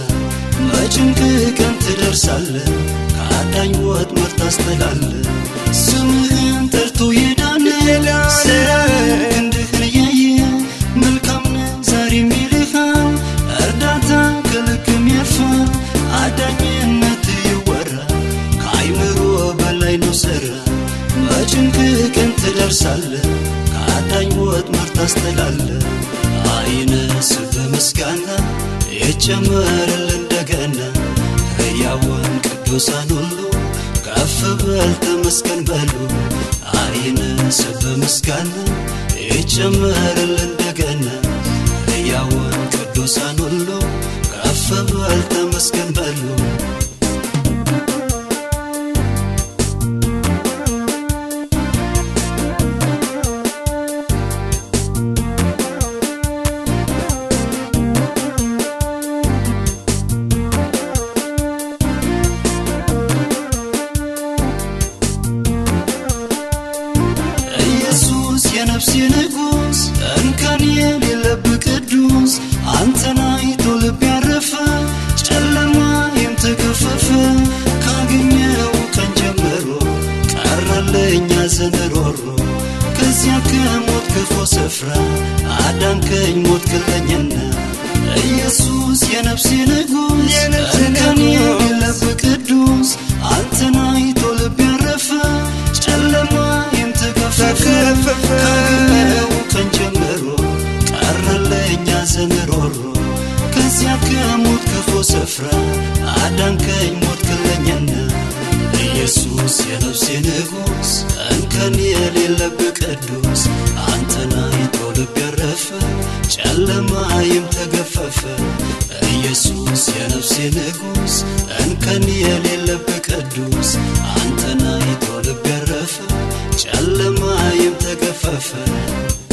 በጭንቅ ቀን ትደርሳለ ከአዳኝ ወጥመድ ታስጥላለ ስምህን ጠርቶ የዳነ ስራ ክንድህን እያየ መልካም ነህ ዛሬም ይልሃል እርዳታ ከልክም ያልፋል አዳኝነት ይወራ ከአይምሮ በላይ ነው ስራ በጭንቅ ቀን ትደርሳለ ከአዳኝ ወጥመድ ታስጥላለ አይነስ በምስጋና ይጨመርል እንደገና ሕያውን ቅዱሳን ሁሉ ከፍ በል ተመስገን በሉ አይነስ በምስጋና ይጨመርል እንደገና ሕያውን ቅዱሳን ሁሉ ከፍ በል ተመስገን በሉ ኢየሱስ የነፍሴ ንጉሥ እንከን የሌለብህ ቅዱስ አንተን አይቶ ልብ ያረፈ ጨለማዬም ተገፈፈ ካገኘው ቀን ጀምሮ ቀረለኝ ሐዘን ሮሮ ከዚያ ከሞት ክፉ ስፍራ አዳንከኝ ሞት ክለኝና ኢየሱስ የነፍሴ ንጉሥ እንከን የሌለብህ ቅዱስ አንተን አይቶ ልብ ያረፈ ጨለማዬም ተገፈፈ ካገኘው ቀን ጀምሮ ቀረለኝ ሐዘን ሮሮ ከዚያ ከሞት ክፉ ስፍራ አዳንከኝ ሞት ክለኝና ኢየሱስ የነፍሴ ንጉሥ እንከን የሌለብህ ቅዱስ አንተን አይቶ ልብ ያረፈ ጨለማዬም ተገፈፈ ኢየሱስ የነፍሴ ንጉሥ እንከን የሌለብህ ቅዱስ አንተን አይቶ ልብ ያረፈ ጨለማዬም ተገፈፈ